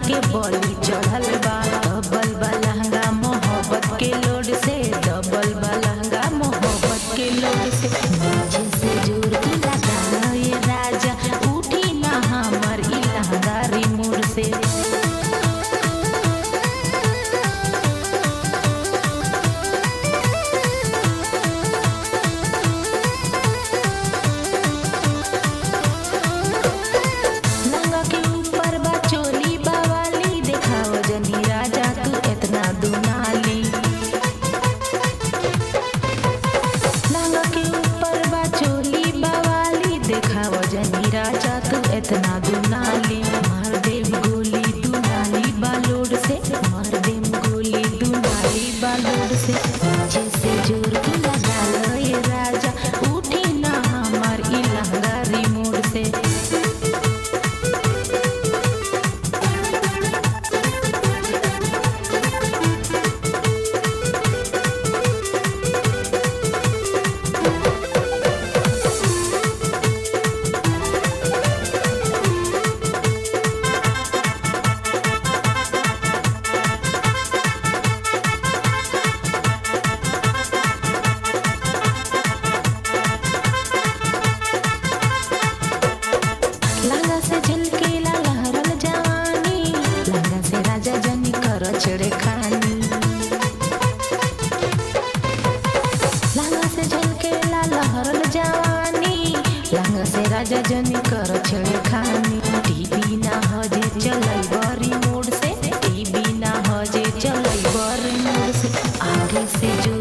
के बली चढ़ल बा डबल बा लहंगा मोहब्बत के लोड से डबल बा लहंगा मोहब्बत के लोड से नीचे से जोर की लगा ये राजा उठी ना हमर ई लहंगा रिमोट से लहंगा के ऊपर बा चोली बावाली देखाव जनी राजा तू इतना दुनाली लहंगा के ऊपर बा चोली बावाली देखाव जनी राजा तू इतना दुनाली मार देम गोली दुनाली बालोड से मार देम गोली दुनाली बालोड से नीचे से जोर की लगा लो ये राजा उठी ना हमार ई लहंगा रिमोट से लहंगा से झलकेला लहरल जवानी लहंगा से राजा जनी कर छेड़े खानी लहंगा से झलकेला लहरल जवानी लहंगा से राजा जनी कर छेड़े खानी टीवी ना हजे चलई बरी मोड़ से टीवी ना हजे चलई बरी मोड़ से आगे से जो